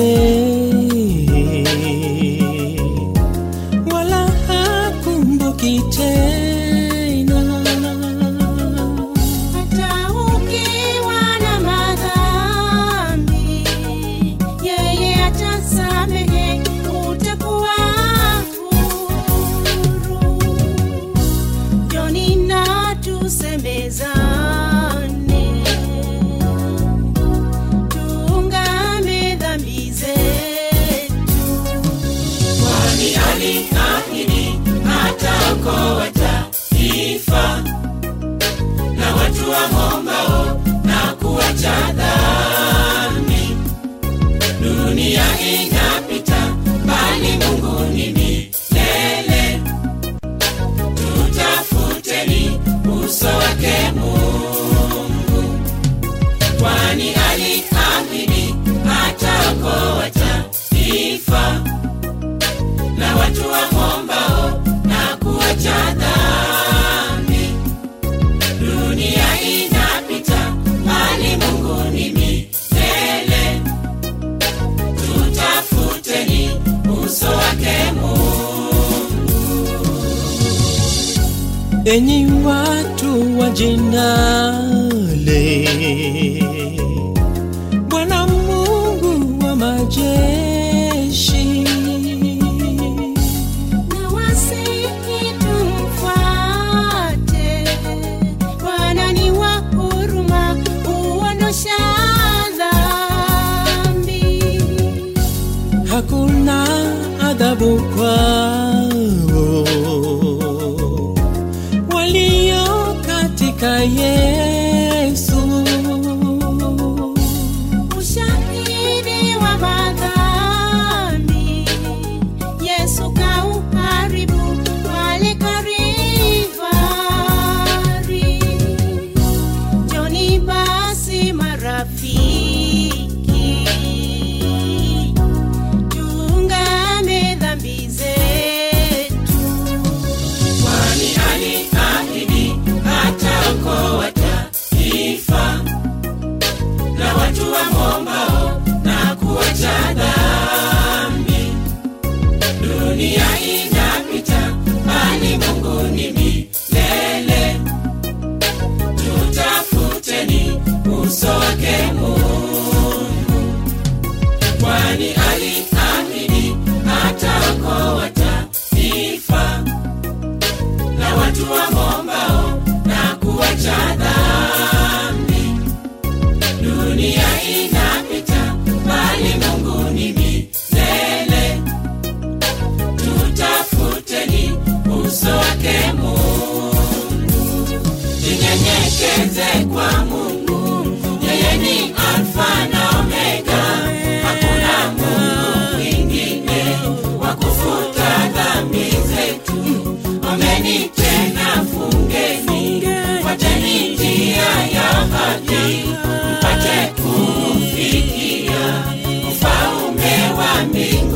wala hakumbuki tena. Hata ukiwa na madhambi, yeye atasamehe, utakuwa huru. Njoni na tusemezane, tuungame dhambi zetu. Kwani aliahidi ataokoa taifa na watu wamwombao na kuacha dhambi. Dunia inapita, bali Mungu ni milele. Tutafuteni uso wake Mungu, kwani aliahidi ataokoa taifa na watu wamwombao na kuacha dhambi. Dunia inapita, bali Mungu ni milele. Tutafuteni uso wake Mungu. Enyi watu wa jinale, Bwana Mungu wa majeshi Na wasihi tumfuate, Bwana ni wa huruma, huondosha dhambi. hakuna adhabu kwao walio katika Yesu. Ushahidi wa madhambi, Yesu kauharibu pale Kalvari. Njoni basi marafiki, tuungame dhambi zetu. Kwani aliahidi ataokoa taifa na watu wamwombao na kuacha dhambi. Dunia inapita, bali Mungu ni milele. Tutafuteni uso wake Mungu, kwani aliahidi ataokoa taifa na watu wamwombao na kuacha dhambi. Dunia inapita, bali Mungu ni milele. Tutafuteni uso wake Mungu, jinyenyekeze kwa Mungu, yeye ni Alfa na Omega. Hakuna Mungu mwingine wa kufuta dhambi zetu. Ombeni tena fungeni, fuateni njia ya haki, mpate kufikia ufalme wa mbinguni.